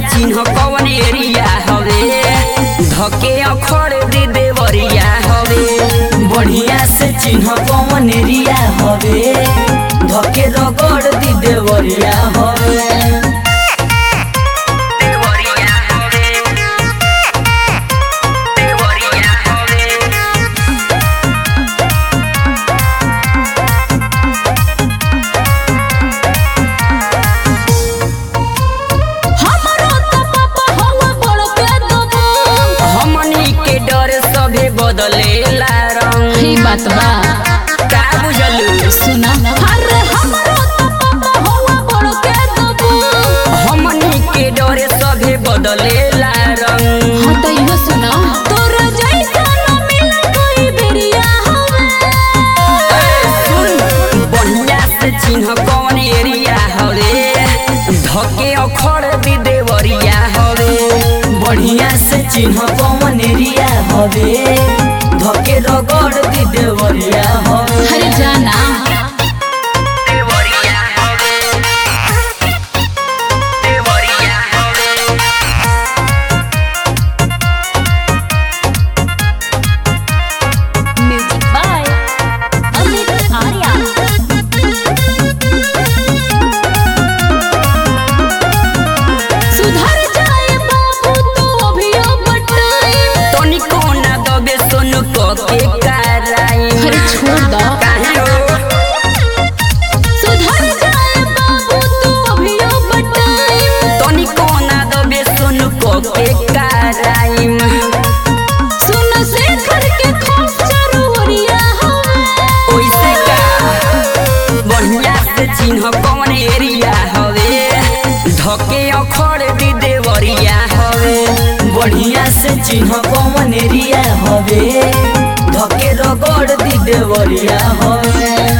चिन्ह कवन एरिया हवे धके अखड़ दे देवरिया हवे बढ़िया से चिन्ह कौन एरिया हवे धके रगड़ दी देवरिया हवे देवरिया हवे देवरिया हवे हमरो त पापा हवा बड़ के दबो हमनी के डर सभे बदलेला रंग ई बात बा का बुझलू सुना अरे हमरो त पापा हवा बड़ के दबो हमनी के डर सभे बदलेला रंग हाँ तो इहो सुना तोर जैसा न मिले कोई बेरिया हवे सुन बढ़िया से चिन्ह कौन एरिया हवे धके अखड़ दी देवरिया हवे बढ़िया से चिन्ह कौन एरिया हवे धके रगड़ दी देवरिया हवे अरे जाना देवरिया हवे देवरिया हवे म्यूजिक बाय अमित आर्या सुधर जाए बाबू तो अभियो बटाई तनिको ना दबे सुन को के कराई अरे छोड़ दो काहे हो सुधर जाए बाबू तो अभियो बटाई तनिको ना दबे सुन को के कराई सुन से घर के खौफ जरूरिया हवे ओइसे का बढ़िया से चिन्ह कौन एरिया हवे धके अखड़ दी देवरिया हवे बढ़िया से चिन्ह कौन एरिया हवे धके रगड़ दी देवरिया हवे